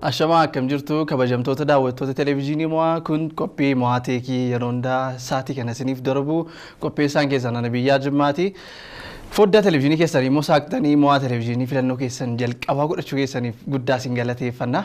Ashamaa akkam jirtu kabajamtoota daawwattoota televezyiinii mo'aa kun qophii mo'aa teekii yeroo hundaa sa'aatii kana isiniif darbu qophii isaan keessaa nana biyyaa jimmaati. Foddaa televezyiinii keessanii immoo saaqxanii mo'aa televezyiinii filannoo keessan jalqabaa godhachuu keessaniif guddaa isin galateeffanna.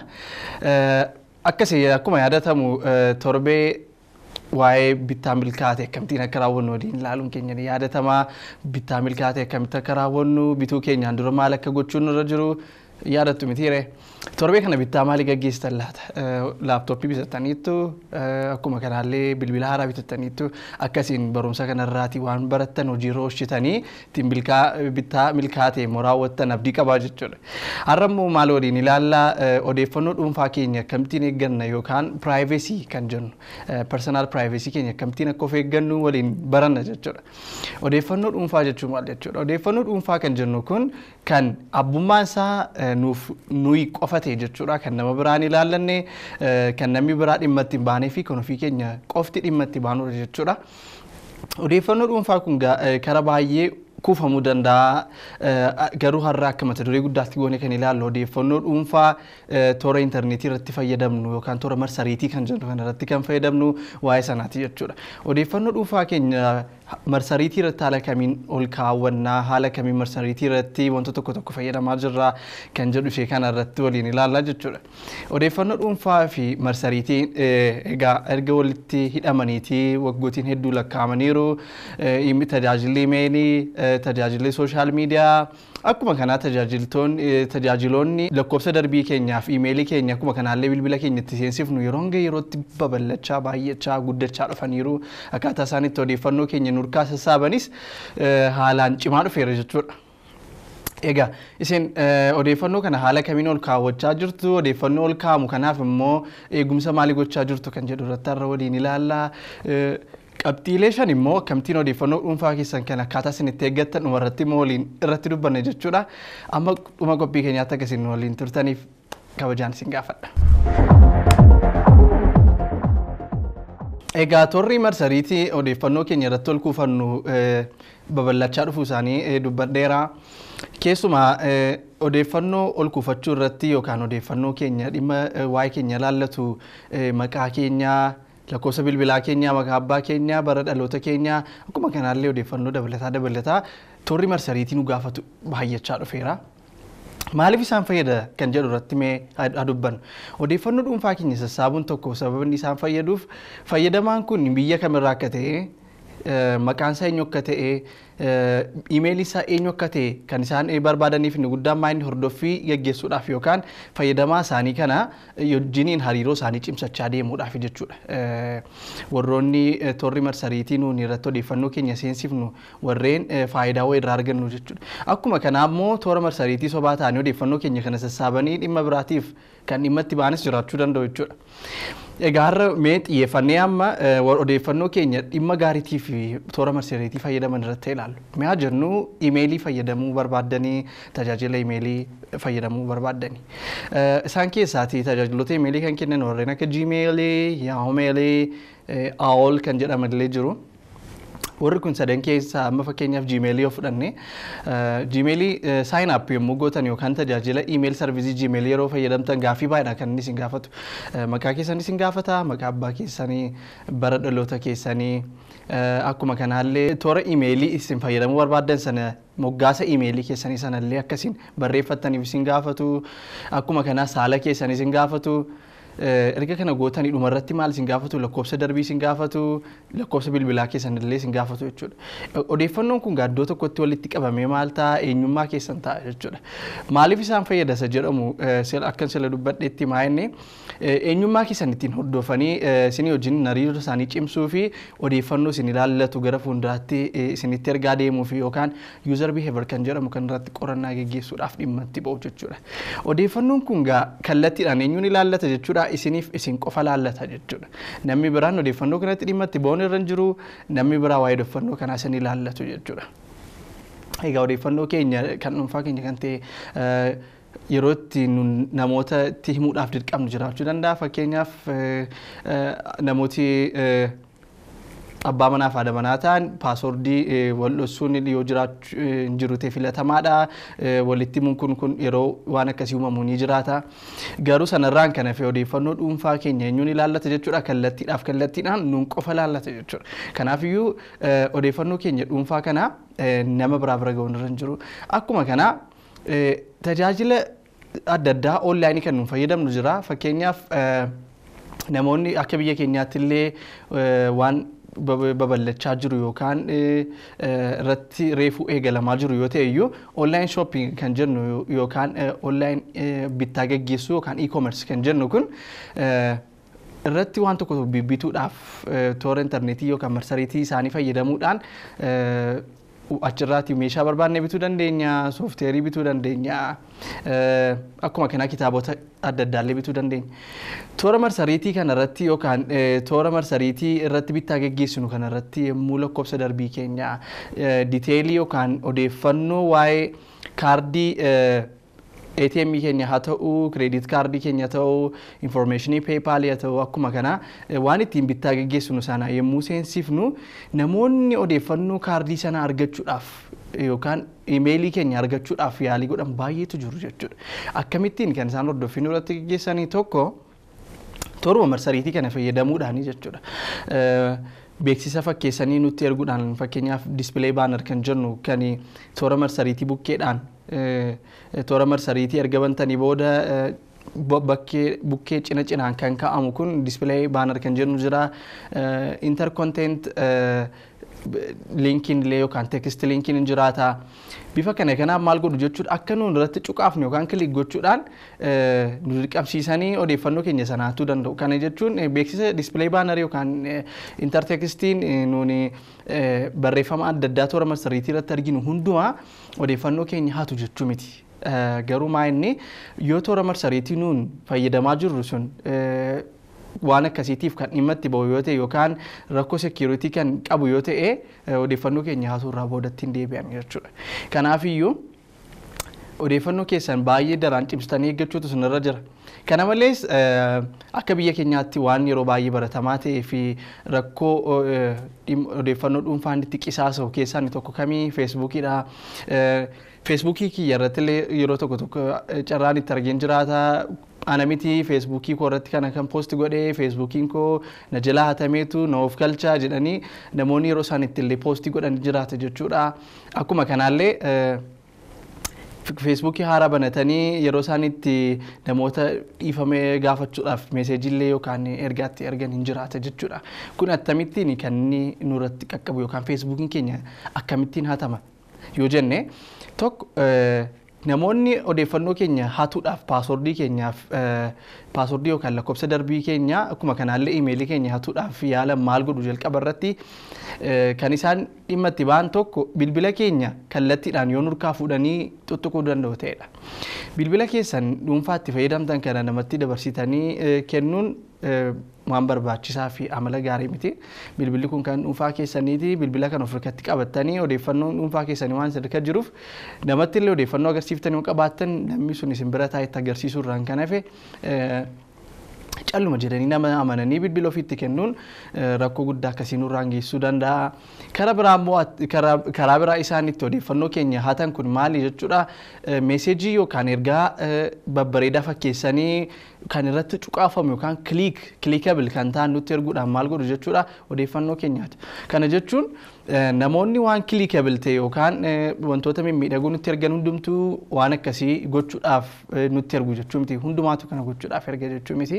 Akkasii akkuma yaadatamu torbee waa'ee bittaa milkaa'ate akkamittiin akka raawwannu waliin ilaaluun keenya ni yaadatamaa. Bittaa milkaa'ate akkamitti akka raawwannu bituu keenyaan dura maal akka gochuun irra jiru yaadattu mitiire. Torbee kana bittaa maalii gaggeessitan laata? Laaptooppii bitattaniittu akkuma kanaallee bilbila haaraa bitattaniittu akkasiin barumsa kanarraati waan barattan hojiirra oolchitanii ittiin bittaa milkaa'ate immoo raawwattan abdii qabaa jechuudha. Har'a immoo maal waliin ilaallaa odeeffannoo dhuunfaa keenya akkamittiin eegganna yookaan piraayivesii kan jennu persoonaal piraayivesii keenya akkamittiin akka of eeggannu waliin baranna jechuudha. Odeeffannoo dhuunfaa jechuun maal jechuudha? Odeeffannoo dhuunfaa kan jennu kun kan abbummaan isaa nuuf nuyi qofa ta'e jechuudha kan nama biraan ilaallanne kan namni biraa dhimma itti baanee fi kan ofii keenya qofti dhimma itti baanudha jechuudha. Odeeffannoo dhuunfaa kun karaa baay'ee kuufamuu danda'a garuu har'a akka mata duree guddaatti goone kan ilaallu odeeffannoo dhuunfaa toora intarneetii irratti fayyadamnu yookaan toora marsariitii kan jennu kan irratti kan fayyadamnu waa'ee sanaati jechuudha. Odeeffannoo dhuunfaa keenya marsariitii irratti haala kamiin ol kaawwannaa haala kamiin marsariitii irratti wantoota tokko tokko fayyadamaa jirra kan jedhu ishee kana irratti waliin ilaallaa jechuudha. Odeeffannoo dhuunfaa fi marsariitiin egaa erga walitti hidhamaniitii waggootiin hedduu lakkaa'amaniiru tajaajilli imeelii tajaajilli sooshaal miidiyaa akkuma kanaa tajaajiltoonni tajaajiloonni lakkoofsa darbii keenyaaf imeelii keenya akkuma kanaallee bilbila keenya itti seensifnu yeroo hanga yerootti babal'achaa baay'achaa guddachaa dhufaniiru akkaataa isaan itti odeeffannoo keenya nurkaa sassaabanis haalaan cimaa dhufeera jechuudha. Egaa isin odeeffannoo kana haala kamiin ol kaawwachaa jirtu odeeffannoo ol kaa'amu kanaaf immoo eegumsa maalii gochaa jirtu kan jedhu irratti har'a waliin ilaallaa. Qabxiilee shan immoo akkamittiin odeeffannoo dhuunfaa keessan kan akkaataa isin itti eeggattan dhuma irratti immoo waliin irratti dubbanne jechuudha. Amma dhuma qophii keenyaatti akka isin waliin turtaniif kabajaan isin gaafadha. Egaa torri marsariitii odeeffannoo keenya irratti ol kuufannu babal'achaa dhufuu isaanii dubbadheera. Keessumaa odeeffannoo ol kuufachuu irratti yookaan odeeffannoo keenya dhimma waa'ee keenya ilaallatu maqaa keenyaa lakkoofsa bilbilaa keenyaa maqaa abbaa keenyaa bara dhaloota keenyaa akkuma kanaallee odeeffannoo dabalataa dabalataa torri marsariitii nu gaafatu baay'achaa dhufeera. Maaliif isaan fayyada kan jedhu irratti mee dubbannu odeeffannoo dhuunfaa keenya sassaabuun tokko sababni isaan fayyaduuf fayyadamaan kun biyya kamirraa akka ta'e maqaan isaa eenyu akka ta'e imeelii isaa eenyu akka ta'e kan isaan barbaadaniif inni guddaan maa inni hordoffii geggeessuudhaaf yookaan fayyadamaa isaanii kana wajjiniin hariiroo isaanii cimsachaa deemuudhaaf jechuudha. Warroonni torri marsariitii nuun irratti odeeffannoo keenya seensifnu warreen faayidaa wayii irraa argannu jechuudha. Akkuma kanaa immoo toora marsariitii sobaa ta'anii odeeffannoo keenya kana sassaabanii dhimma biraatiif kan dhimma itti baanis jiraachuu danda'u jechuudha. Egaa har'a mee xiyyeeffannee amma odeeffannoo keenya dhimma gaariitii fi toora marsariitii fayyadaman irratti ilaallu. Mee haa jennu imeelii fayyadamuu barbaaddanii tajaajila imeelii fayyadamuu barbaaddanii. Isaan keessaati tajaajiloota imeelii kan kennan warreen akka Gmailii, Yahoomeelii, AOL kan jedhaman illee jiru. warri kun sadan keessaa amma fakkeenyaaf jiimeelii yoo fudhanne jiimeelii saayin app yommuu gootan yookaan tajaajila iimeel sarvizii jiimeelii yeroo fayyadamtan gaaffii baay'eedha kan inni isin gaafatu maqaa keessan isin gaafata maqaa abbaa keessanii bara dhaloota keessanii akkuma kanaallee toora iimeelii isin fayyadamuu barbaaddan sana moggaasa iimeelii keessanii sanallee akkasiin barreeffattaniif isin gaafatu akkuma kanaa saala keessanii isin gaafatu. erga kana gootanii dhuma irratti maal isin gaafatu lakkoofsa darbii isin gaafatu lakkoofsa bilbilaa keessan illee isin gaafatu jechuudha. Odeeffannoon kun gaaddoo tokkotti walitti qabamee maal ta'a eenyummaa keessan ta'a jechuudha. Maaliif isaan fayyadasa jedhamu akkan sila dubbadheetti maa inni eenyummaa keessan ittiin hordofanii isinii wajjin hariiroo isaanii cimsuu fi odeeffannoo isin ilaallatu gara fuulduraatti isinitti ergaa deemuu fi yookaan user behavior kan jedhamu kan irratti qorannaa geggeessuudhaaf dhimma itti ba'u jechuudha. Odeeffannoon kun kallattiidhaan eenyuun ilaallata jechuudha. isiniif isin qofa laallata jechuudha. Namni biraan odeeffannoo kanatti dhimma itti ba'uun irra hin jiru namni biraa waa'ee odeeffannoo kanaa isin ilaallatu jechuudha. Egaa odeeffannoo keenya kan dhuunfaa keenya kan ta'e yeroo itti namoota itti himuudhaaf dirqamnu jiraachuu danda'a. Fakkeenyaaf namooti abbaa manaa fi haadha manaa ta'an paasoordii wal dhoksuun yoo jiraachuu hin jiru ta'e filatamaadha. Walitti himuun kun kun yeroo waan akkasii uumamu ni jiraata. Garuu sanarraan kan hafe odeeffannoo dhuunfaa keenya eenyuun ilaallata jechuudha. Kallattiidhaaf kallattiidhaan nuun qofa ilaallata jechuudha. Kanaafiyyuu odeeffannoo keenya dhuunfaa kana nama biraa bira ga'uun irra hin jiru. Akkuma kana tajaajila adda addaa oonlaayinii kan nuun fayyadamnu jira. Fakkeenyaaf namoonni akka biyya keenyaatti illee waan babal'achaa jiru yookaan irratti reefuu eegalamaa jiru yoo ta'e iyyuu onlaayin shoopping kan jennu yookaan onlaayin bittaa geggeessuu yookaan e-commerce kan jennu kun irratti waan tokko bibbituudhaaf toora intarneetii yookaan marsariitii isaanii fayyadamuudhaan achirraati meeshaa barbaanne bituu dandeenya, soofteerii bituu dandeenya, akkuma kanaa kitaabota adda addaallee bituu dandeenya. Toora marsariitii kana irratti yookaan toora marsariitii irratti bittaa geggeessinu kana irratti yommuu lakkoofsa darbii keenya diteelii yookaan odeeffannoo waa'ee kaardii ATM keenya haa ta'u, kireedit kaardii keenya ta'u, infoormeeshinii peepaalii haa ta'u akkuma kana waan ittiin bittaa geggeessinu sana yommuu seensifnu namoonni odeeffannoo kaardii sana argachuudhaaf yookaan imeelii keenya argachuudhaaf yaalii godhan baay'eetu jiru jechuudha. Akkamittiin kan isaan hordoffiin irratti geggeessanii tokko tooruma marsariitii kana fayyadamuudhaani jechuudha. beeksisa fakkeessanii nutti erguudhaan fakkeenyaaf dispilee baanar kan jennu kan toora marsariitii bukkeedhaan toora marsariitii erga bantanii booda bakkee bukkee cina cinaan kan kaa'amu kun dispilee baanar kan jennu jira interkonteent liinkiin illee yookaan teekist liinkiin hin jiraata. Bifa kana kanaaf maal godhu jechuudha akka nuun irratti cuqaafnu yookaan kilik gochuudhaan nu dirqamsiisanii odeeffannoo keenya sanaatuu danda'u. Kana jechuun beeksisa dispilee baanarii yookaan intarteekstiin nuuni barreeffama adda addaa toora marsariitii irratti arginu hundumaa odeeffannoo keenya hatu jechuu miti. Garuu maa inni yoo toora marsariitii nuun fayyadamaa jirru sun waan akkasiitiif kan dhimma itti bahu yoo ta'e yookaan rakkoo seekiyuritii kan qabu yoo ta'e odeeffannoo keenya haasuu irraa boodatti hin deebi'an jechuudha. Kanaafiyyuu odeeffannoo keessan baay'ee daraan cimsitanii eeggachuutu sinirra jira. Kana malees akka biyya keenyaatti waan yeroo baay'ee baratamaa ta'ee fi rakkoo odeeffannoo dhuunfaan itti qisaasa'u keessaa inni tokko kamii feesbuukiidha. Feesbuukii kiyya irratti illee yeroo tokko tokko carraan itti argeen jiraata. Ana miti feesbuukii koo irratti kana kan poosti godhee feesbuukiin koo na jalaa hatameetu na of galchaa jedhanii namoonni yeroo isaan itti illee poostii godhan jiraata jechuudha. Akkuma kanaallee feesbuukii haaraa banatanii yeroo isaan itti namoota dhiifame gaafachuudhaaf meeseejiillee yookaan ergaatti ergan hin jiraata jechuudha. Kun akkamittiin kan inni nurratti qaqqabu yookaan feesbuukiin keenya akkamittiin hatama yoo jenne tokko namoonni odeeffannoo keenya hatuudhaaf paasoordii keenyaaf paasoordii yookaan lakkoofsa darbii keenya akkuma kanaallee imeelii keenya hatuudhaaf yaala maal godhu jalqaba irratti kan isaan dhimma itti ba'an tokko bilbila keenya kallattiidhaan yoo nurkaa fuudhanii tuttuquu danda'u ta'edha. Bilbila keessan dhuunfaa itti fayyadamtan kana namatti dabarsitanii kennuun waan barbaachisaa fi amala gaarii miti. Bilbilli kun kan dhuunfaa keessaniiti. Bilbila kan of harkatti qabattanii odeeffannoo dhuunfaa keessanii waan sadarkaa jiruuf namatti illee odeeffannoo agarsiiftanii yoo qabaattan namni sun isin bira taa'etti agarsiisuu irraan kan hafe calluma jedhanii nama amananii bilbila ofiitti kennuun rakkoo guddaa akkasii nurraan geessisuu danda'a. Karaa biraa immoo karaa biraa isaan itti odeeffannoo keenya hatan kun maali jechuudha. Meeseejii yookaan ergaa babbareedaa fakkeessanii kan irratti cuqaafamu yookaan kiliik kiliikabil kan ta'an nutti erguudhaan maal godhu jechuudha odeeffannoo keenyaati. Kana jechuun namoonni waan kiliikabil ta'e yookaan wantoota mimmiidhagoo nutti ergan hundumtuu waan akkasii gochuudhaaf nutti ergu jechuu miti. Hundumaatu kana gochuudhaaf erga jechuu miti.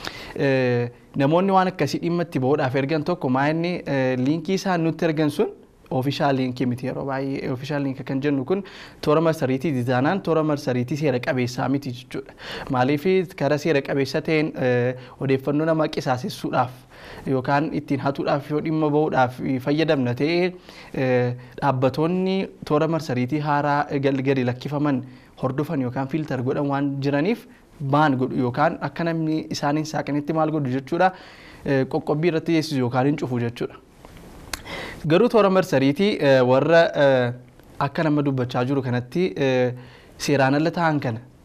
Namoonni waan akkasii dhimma itti bahuudhaaf ergan tokko maa inni liinkii isaan nutti ergan sun oofishaal liinkii miti yeroo baay'ee oofishaal liinkii kan jennu kun toora marsariitii dizaanaan toora marsariitii seera qabeessaa miti jechuudha. Maaliif karaa seera qabeessa ta'een odeeffannoo nama qisaasessuudhaaf yookaan ittiin hatuudhaaf yoo dhimma bahuudhaaf fayyadamna ta'ee dhaabbatoonni toora marsariitii haaraa gadi lakkifaman hordofan yookaan fiiltar godhan waan jiraniif baan godhu yookaan akka namni isaaniin saaqanitti maal godhu jechuudha qoqqobbii irratti geessisu yookaan hin cufu jechuudha. Garuu toora marsariitii warra akka nama dubbachaa jiru kanatti seeraan ala ta'an kana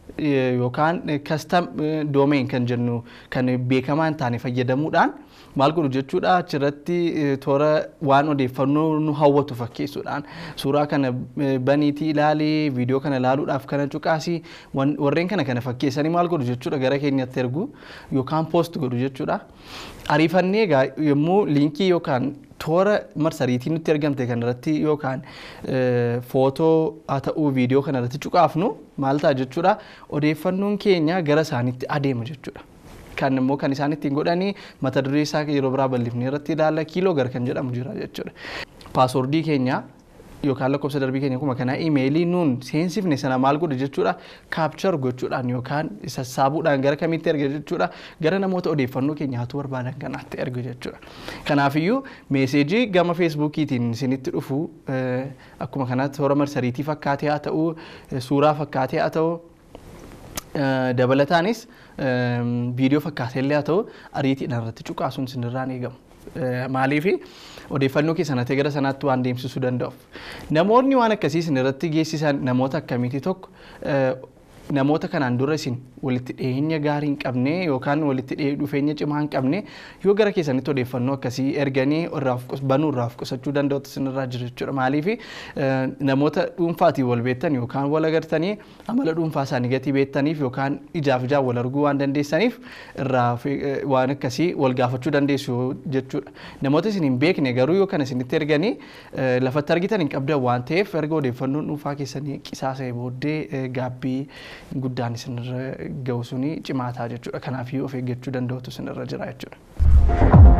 yookaan kastam doomeen kan jennu kan beekamaa hin taane fayyadamuudhaan maal godhu jechuudha achirratti toora waan odeeffannoo nu hawwatu fakkeessuudhaan suuraa kana baniitii ilaalee viidiyoo kana ilaaluudhaaf kana cuqaasii warreen kana kana fakkeessanii maal godhu jechuudha gara keenyatti ergu yookaan poost godhu jechuudha. Ariifannee egaa yommuu liinkii yookaan toora marsariitii nutti ergamte kanarratti yookaan footoo haa ta'uu viidiyoo kanarratti cuqaafnu maal ta'a jechuudha odeeffannoon keenya gara isaanitti adeema jechuudha. Kan immoo kan isaan ittiin godhanii mata duree isaa yeroo biraa bal'ifnee irratti ilaalla kiiloo gar kan jedhamu jira jechuudha. Paaswordii keenya yookaan lakkoofsa darbii keenya kuma kanaa imeelii nuun seensifne sana maal godhu jechuudha kaapchar gochuudhaan yookaan sassaabuudhaan gara kamitti erga jechuudha gara namoota odeeffannoo keenya hatu barbaadan kanaatti ergu jechuudha. Kanaafiyyuu meeseejii gama feesbuukiitiin isinitti dhufu akkuma kanatti toora marsariitii fakkaatee haa ta'u suuraa fakkaatee haa ta'u dabalataanis viidiyoo fakkaatee illee haa ta'u ariitiidhaan irratti cuqaasuun isinirraan eegamu. Maaliif odeeffannoo keessan hatee gara sanaatti waan deemsisuu danda'uuf. Namoonni waan akkasii isin irratti geessisan namoota akkamiiti tokko namoota kanaan dura isin walitti dhiyeenya gaarii hin qabne yookaan walitti dhufeenya cimaa hin qabne yoo gara keessanitti odeeffannoo akkasii erganii banuu irraa of qusachuu danda'utu isinirraa jira jechuudha. Maaliif namoota dhuunfaatiin wal beektan yookaan wal agartanii amala dhuunfaa isaanii gatii beektaniif yookaan ijaaf ijaan wal arguu waan dandeessaniif irraa waan akkasii wal gaafachuu dandeessu jechuudha. Namoota isin hin beekne garuu yoo kana isinitti erganii lafatti argitan hin qabdan waan ta'eef erga odeeffannoon dhuunfaa keessanii qisaasa'e booddee gaabbii guddaan isinirra ga'u suni cimaa ta'a jechuudha. Kanaafiyyuu of eeggachuu danda'utu isinirra jira jechuudha.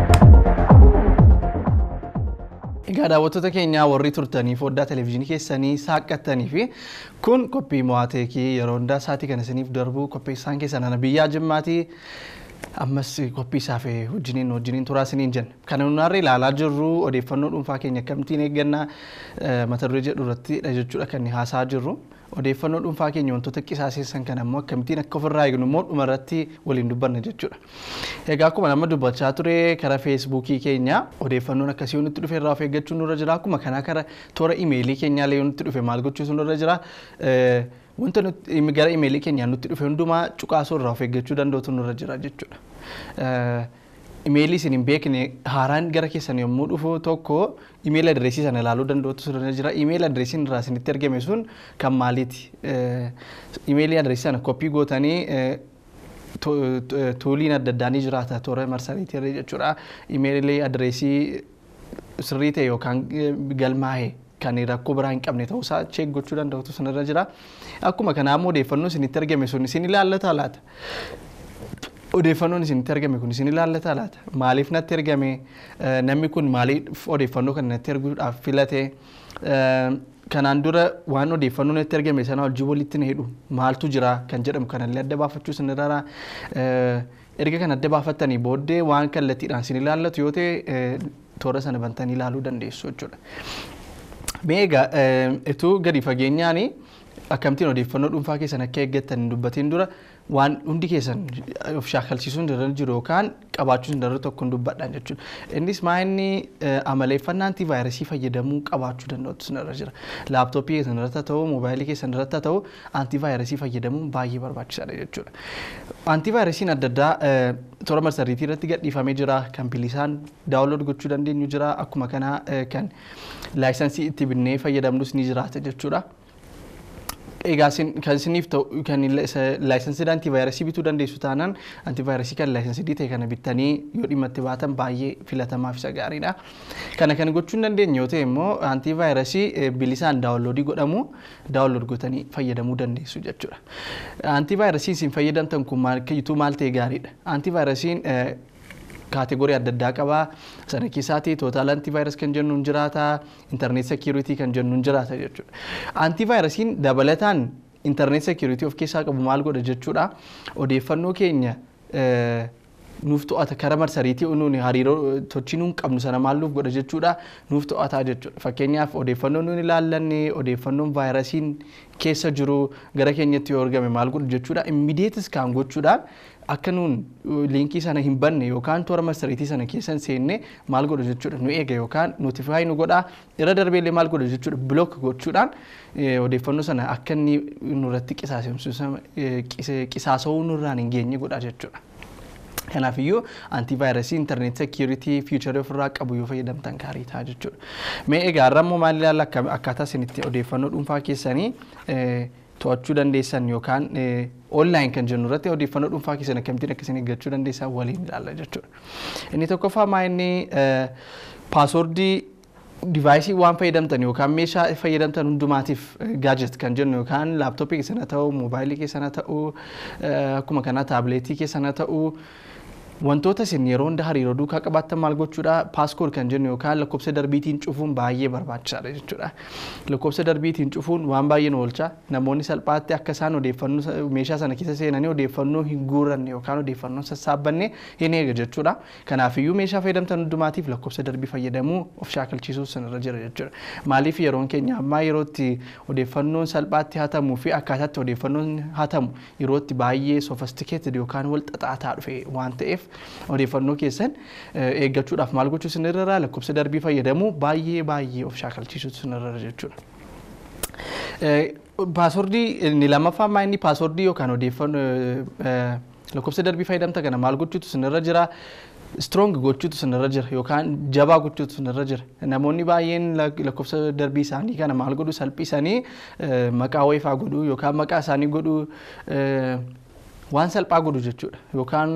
Egaa daawwattoota keenyaa warri turtanii foddaa televezyiinii keessanii saaqqattanii fi kun qophii mo'aateekii yeroo hundaa isaatii kan isiniif darbu qopheessaan keessan ana biyyaa jimmaatii ammas qophii isaaf wajjiniin wajjiniin turaa isiniin jenna. Kan nuti ilaalaa jirru odeeffannoo dhuunfaa keenya akkamittiin eeggannaa mata duree jedhu irrattidha jechuudha kan haasaa jirru. Odeeffannoo dhuunfaa keenya wantoota qisaaseessan kan ammoo akkamittiin akka ofirraa eegnu immoo dhuma irratti waliin dubbanna jechuudha. Egaa akkuma nama dubbachaa ture karaa feesbuukii keenya odeeffannoon akkasii yoo nutti dhufe irraa of eeggachuun nurra jira. Akkuma kanaa karaa toora imeelii keenyaallee yoo nutti dhufe maal gochuutu nurra jira. Wanta gara imeelii keenyaan nutti dhufe hundumaa cuqaasuu irraa of eeggachuu danda'utu nurra jira jechuudha. Imeelii isin hin beekne haaraan gara keessan yommuu dhufu tokko imeelii adireesii sana ilaaluu danda'utu sirra jira. Imeelii adireesiin irraa isinitti ergame sun kan maaliiti? Imeelii adireesii sana koppii gootanii tuuliin adda addaa ni jiraata toora marsariitii irra jechuudha. Imeelii adireesii sirrii ta'e yookaan galmaa'e kan rakkoo biraa hin qabne ta'uusaa cheek gochuu danda'utu sanarra jira. Akkuma kanaa immoo odeeffannoo isinitti ergame sun isin ilaallata laata? Odeeffannoon isinitti ergame kun isin ilaallata laata? Maaliif natti ergame? Namni kun maaliif odeeffannoo kana natti erguudhaaf filate? Kanaan dura waan odeeffannoo natti ergame sana wajjin walitti na hidhu maaltu jira kan jedhamu kanallee adda baafachuu isinirra erga kan adda baafattanii booddee waan kallattiidhaan isin ilaallatu yoo ta'e toora sana bantanii ilaaluu dandeessu jechuudha. Mee egaa ituu gadi fageenyaan akkamittiin odeeffannoo dhuunfaa keessan akka eeggattan hin dubbatiin dura waan hundi keessan of shaakalsiisuun irra jiru yookaan qabaachuun irra tokko hin dubbadhaan jechuudha. Innis maa inni amaleeffannaa antivaayirasii fayyadamuu qabaachuu danda'utu irra jira. Laaptooppii keessan irratti haa ta'u, moobaayilii keessan irratti haa ta'u, antivaayirasii fayyadamuun baay'ee barbaachisaadha jechuudha. Antivaayirasiin adda addaa toora marsariitii irratti gadhiifamee jira. Kan bilisaan daawunlood gochuu dandeenyu jira. Akkuma kanaa kan laayisansii itti binnee fayyadamnus ni jiraata jechuudha. Egaa kan isiniif ta'u kan laayisansii antivaayirasii bituu dandeessu taanaan antivaayirasii kan laayisansii ta'e kana bittanii yoo dhimma itti baatan baay'ee filatamaaf isa gaariidha. Kana kan gochuu hin dandeenye yoo ta'e immoo antivaayirasii bilisaan daawunloodii godhamu daawunlood gootanii fayyadamuu dandeessu jechuudha. Antivaayirasiin isin fayyadamtan kun maal maal ta'e gaariidha. Antivaayirasiin kaategorii adda addaa qaba. Sana keessaatti tootaal antivaayirasii kan jennuun jiraata. Intarneet seekiriitii kan jennuun jiraata jechuudha. Antivaayirasiin dabalataan intarneet seekiriitii of keessaa qabu maal godha jechuudha. Odeeffannoo keenya nuuf to'ata karaa marsariitii nuuni hariiroo tochii nuun qabnu sana maal nuuf godha jechuudha nuuf to'ataa jechuudha fakkeenyaaf odeeffannoo nuun ilaallanne odeeffannoon vaayirasiin keessa jiru gara keenyatti yoo argame maal godhu jechuudha immidiyeetis kaan gochuudhaan akka nuun liinkii sana hin banne yookaan toora marsariitii sana keessan seenne maal godhu jechuudha nu eega yookaan notifaayi nu godhaa irra darbeellee maal godhu jechuudha bilook gochuudhaan odeeffannoo sana akka inni nurratti qisaasa'uu nurraan hin geenye godha jechuudha. Kanaafiyyuu antivaayirasii intarneet seekiyuritii fiicharii ofirraa qabu yoo fayyadamtan gaarii ta'a jechuudha. Mee egaa har'a immoo maal ilaalla akkaataa isin itti odeeffannoo dhuunfaa keessanii to'achuu dandeessan yookaan onlaayin kan jennu irratti odeeffannoo dhuunfaa keessan akkamittiin akkasiin eeggachuu dandeessan waliin ilaalla jechuudha. Inni tokkoffaa maa inni paasoordii divaayisii waan fayyadamtan yookaan meeshaa fayyadamtan hundumaatiif gaajet kan jennu yookaan laaptooppii keessan haa ta'u moobaayilii keessan haa ta'u akkuma kanaa taabileetii keessan haa ta'u wantoota isin yeroo hunda hariiroo duukaa qabaattan maal gochuudha paaskood kan jennu yookaan lakkoofsa darbiitiin cufuun baay'ee barbaachisaadha jechuudha. Lakkoofsa darbiitiin cufuun waan baay'ee nu oolcha namoonni salphaatti akka isaan odeeffannoo meeshaa sana keessa seenanii odeeffannoo hin guuranne yookaan odeeffannoo sassaabbanne hin eega jechuudha. Kanaafiyyuu meeshaa fayyadamtan hundumaatiif lakkoofsa darbii fayyadamuu of shaakalchiisuuf sanarra jira jechuudha. Maaliif yeroon keenya ammaa yerootti odeeffannoon salphaatti hatamuu fi akkaataatti odeeffannoon hatamu yerootti baay'ee sofistikeeted yookaan wal xaxaataa dhufe waan ta'eef odeeffannoo keessan eeggachuudhaaf maal gochuu sinirra lakkoofsa darbii fayyadamuu baay'ee baay'ee of shaakalchiisuu sinirra jechuudha. Paasoordii inni lammaffaa maa inni paasoordii yookaan odeeffannoo lakkoofsa darbii fayyadamta kana maal gochuutu sinirra jira. strong gochuutu sinirra jira yookaan jabaa gochuutu sinirra jira namoonni baay'een lakkoofsa darbii isaanii kana maal godhu salphisanii maqaa wayiifaa godhu yookaan maqaa isaanii godhu waan salphaa godhu jechuudha yookaan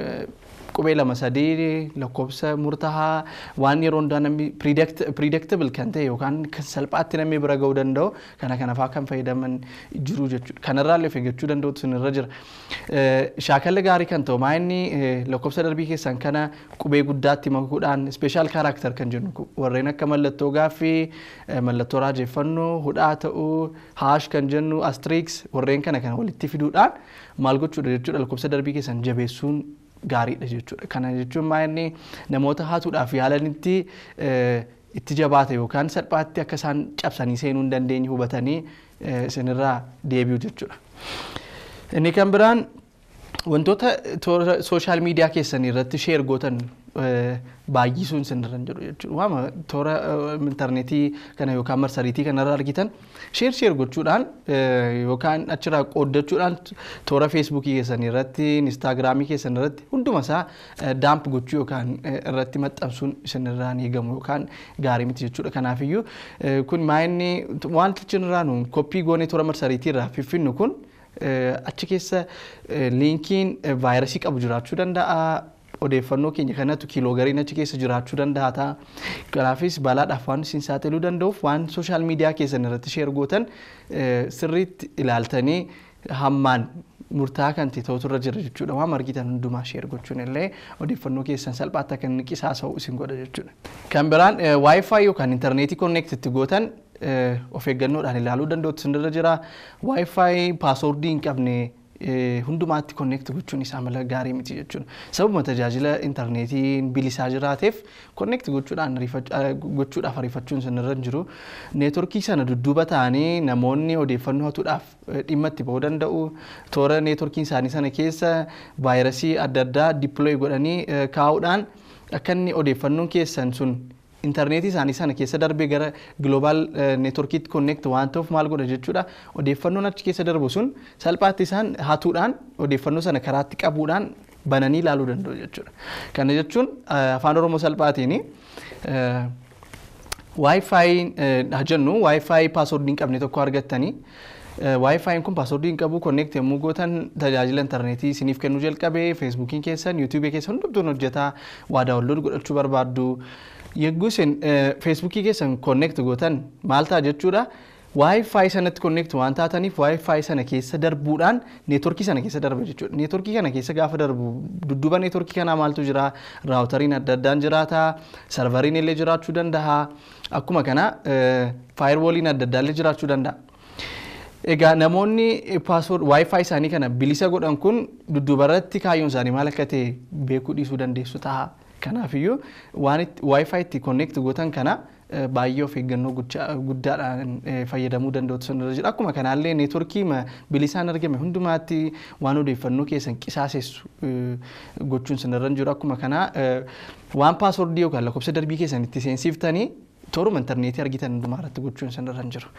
qubee lama sadii lakkoofsa murtaa'aa waan yeroo hundaa namni predictable kan ta'e yookaan kan salphaatti namni bira ga'uu danda'u kana kanafaa kan fayyadaman jiru jechuudha kanarraa illee eeggachuu danda'utu sinirra jira. Shaakala gaarii kan ta'u maa inni lakkoofsa darbii keessan kana qubee guddaatti makuudhaan ispeeshaal kaaraakter kan jennu warreen akka mallattoo gaaffii mallattoo raajeffannoo hudhaa ta'uu haash kan jennu astiriiks warreen kana kana walitti fiduudhaan maal gochuudha jechuudha lakkoofsa darbii keessan jabeessuun gaariidha jechuudha. Kana jechuun maa inni namoota hatuudhaaf yaalanitti itti jabaate yookaan salphaatti akka isaan cabsanii seenuu hin dandeenye hubatanii isinirraa deebi'u jechuudha. Inni kan biraan wantoota sooshaal miidiyaa keessanii irratti sheer gootan baay'isuun isinirra jiru jechuudha. Waama toora intarneetii kana yookaan marsariitii kanarra argitan sheer sheer gochuudhaan yookaan achirraa qooddachuudhaan toora feesbuukii keessanii irratti instaagiraamii keessanii irratti hunduma isaa daamp gochuu yookaan irratti maxxansuun isinirraa ni eegamu yookaan gaarii miti jechuudha. Kanaafiyyuu kun maa inni wanti achirraa nu koppii goonee toora marsariitii irraa fiffinnu kun achi keessa liinkiin vaayirasii qabu jiraachuu danda'a. odeeffannoo keenya kanatu kiiloogariin achi keessa jiraachuu danda'a ta'a. Kanaafis balaadhaaf waan isin saaxiluu danda'uuf waan sooshaal miidiyaa keessan irratti sheer gootan sirriitti ilaaltanii hammaan murtaa'aa kan ta'e ta'utu irra jira jechuudha. Waan argitan hundumaa sheer gochuun illee odeeffannoo keessan salphaatti akka inni qisaasa'u isin godha jechuudha. Kan biraan waayifaayi yookaan intarneetii konneektitti gootan of eeggannoodhaan ilaaluu danda'utu isin irra jira. Waayifaayi paasoordii hin qabne hundumaatti konneekti gochuun isaa mala gaarii miti jechuudha. Sababuma tajaajila intarneetiin bilisaa jiraateef konneekti gochuudhaan gochuudhaaf ariifachuun sanarra hin jiru. Neetworkii sana dudduuba ta'anii namoonni odeeffannoo hatuudhaaf dhimma itti ba'uu danda'u. Toora neetworkiin isaanii sana keessa vaayirasii adda addaa dippilooyi godhanii kaa'uudhaan akka inni odeeffannoon keessan sun intarneetii isaanii sana keessa darbee gara global neetworkiitti konneekt waan ta'uuf maal godha jechuudha odeeffannoon achi keessa darbu sun salphaatti isaan hatuudhaan odeeffannoo sana karaatti qabuudhaan bananii ilaaluu danda'u jechuudha. Kana jechuun afaan oromoo salphaatiin waayifaayiin haa jennu waayifaayi paasoordii hin qabne tokko argattanii waayifaayiin kun paasoordii hin qabu konneekt yommuu gootan tajaajila intarneetii isiniif kennuu jalqabee feesbuukiin keessan yuutuubii keessan hundumtuun hojjetaa waa daawwanlood godhachuu barbaaddu. Yogguu isin feesbuukii keessan konneekt gootan maal ta'a jechuudha. Waayifaayi sanatti konneekt waan taataniif waayifaayi sana keessa darbuudhaan neetworkii sana keessa darba jechuudha. Neetworkii kana keessa gaafa darbu dudduuba neetworkii kanaa maaltu jira? Raawutariin adda addaan jiraata. Sarvariin illee jiraachuu danda'a. Akkuma kana faayirwooliin adda addaallee jiraachuu danda'a. Egaa namoonni paaswoord waayifaayi isaanii kana bilisa godhan kun dudduubarratti kaayyoon isaanii maal akka ta'e beekuu dhiisuu dandeessu ta'a. Kanaafiyyuu waan waayifaayi itti konneekti gootan kana baay'ee of eeggannoo guddaadhaan fayyadamuu danda'utu sanarra jira. Akkuma kanaallee neetworkii bilisaan argame hundumaatti waan odeeffannoo keessan qisaasessu gochuun sanarra jiru. Akkuma kanaa waan paaswordii yookaan lakkoofsa darbii keessan itti seensiiftanii tooruma intarneetii argitan hundumaa irratti gochuun sanarra jiru.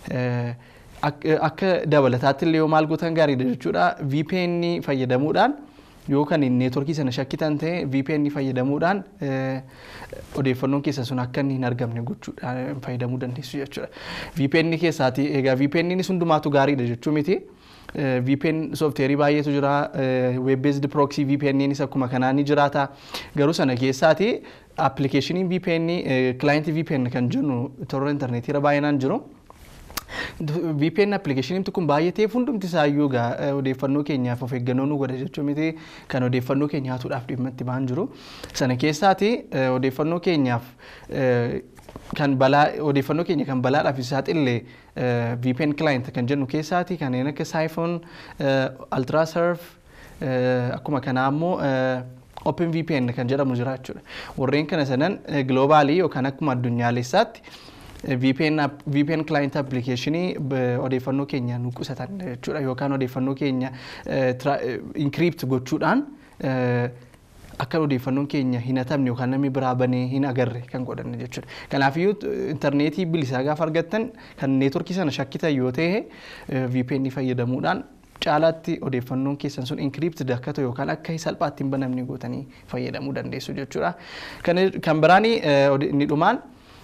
Akka dabalataatti illee yoo maal gootan gaariidha jechuudha. VPN fayyadamuudhaan yookaan neetworkii sana shakkitan ta'e VPN fayyadamuudhaan odeeffannoon keessan sun akka inni hin argamne gochuudhaan fayyadamuu dandeessu jechuudha. VPN keessaati egaa VPN hundumaatu gaariidha jechuu miti. VPN soofteerii baay'eetu jira. Web based proxy VPN isa akkuma kanaa ni jiraata. Garuu sana keessaati appilikeeshiniin VPN client VPN kan jennu toora intarneetii irra baay'inaan jiru. VPN appilikeeshiniin kun baay'ee ta'eef hundumti isaayyuu odeeffannoo keenyaaf of eeggannoo nu godha jechuu miti kan odeeffannoo keenya hatuudhaaf dhimma itti ba'an jiru. Sana keessaati odeeffannoo keenyaaf kan balaa odeeffannoo keenya kan balaadhaaf saaxille VPN client kan jennu keessaati kanneen akka Siphon, Ultrasurf akkuma kanaa immoo Open VPN kan jedhamu jira jechuudha. Warreen kana sanan giloobaalii yookaan akkuma addunyaalessaatti VPN, VPN client applicationii odeeffannoo keenya nu qusatan jechuudha yookaan odeeffannoo keenya encrypt gochuudhaan akka odeeffannoon keenya hin hatamne yookaan namni biraa banee hin agarre kan godhan jechuudha. Kanaafiyyuu intarneetii bilisaa gaafa argattan kan neetworkii sana shakkitan yoo ta'e VPN fayyadamuudhaan caalaatti odeeffannoon keessan sun encrypted akka ta'u yookaan akka salphaatti hin banamne gootanii fayyadamuu dandeessu jechuudha. Kan biraan inni dhumaan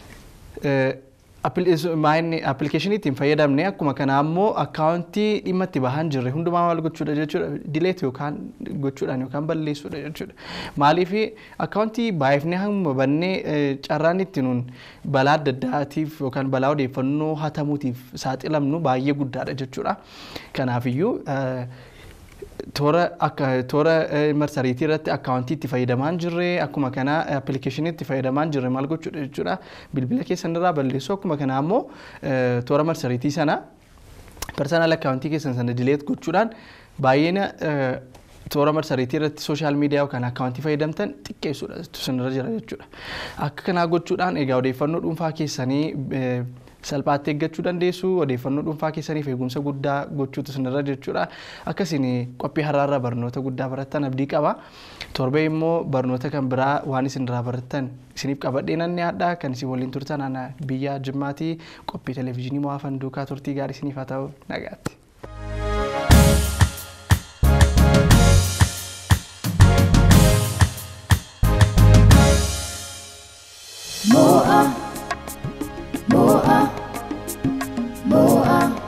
appilikeeshinii ittiin fayyadamne akkuma kanaa immoo akkaawuntii dhimma itti bahan jirre hundumaa maal gochuudha jechuudha dileet yookaan gochuudhaan yookaan balleessuudha jechuudha. Maaliif akkaawuntii baay'ifnee hamma bannee carraan itti nuun balaa adda addaatiif yookaan balaa odeeffannoo hatamuutiif saaxilamnu baay'ee guddaadha jechuudha. Kanaafiyyuu toora akka toora marsariitii irratti akkaawuntii itti fayyadamaa jirre akkuma kana appilikeeshinii itti fayyadamaa jirre maal gochuudha jechuudha bilbila keessan irraa balleessu akkuma kana ammoo toora marsariitii sana persoonaal akkaawuntii keessan sana dileet gochuudhaan baay'ina toora marsariitii irratti sooshaal miidiyaa yookaan akkaawuntii fayyadamtan xiqqeessuudha sanarra jira jechuudha. Akka kanaa gochuudhaan egaa odeeffannoo dhuunfaa keessanii salphaatti eeggachuu dandeessu odeeffannoo dhuunfaa keessaniif eegumsa guddaa gochuutu sinirra jechuudha. Akkasiin qophii har'aarraa barnoota guddaa barattan abdii qaba. Torbee immoo barnoota kan biraa waan isinirraa barattan isiniif qabadhee nan dhiyaadha. Kan isin waliin turtan ana biyya Jimmaatii qophii televezyiinii mo'aafan duukaa turtii gaarii isiniif haa ta'u nagaatti. Moa, Moa, Moa.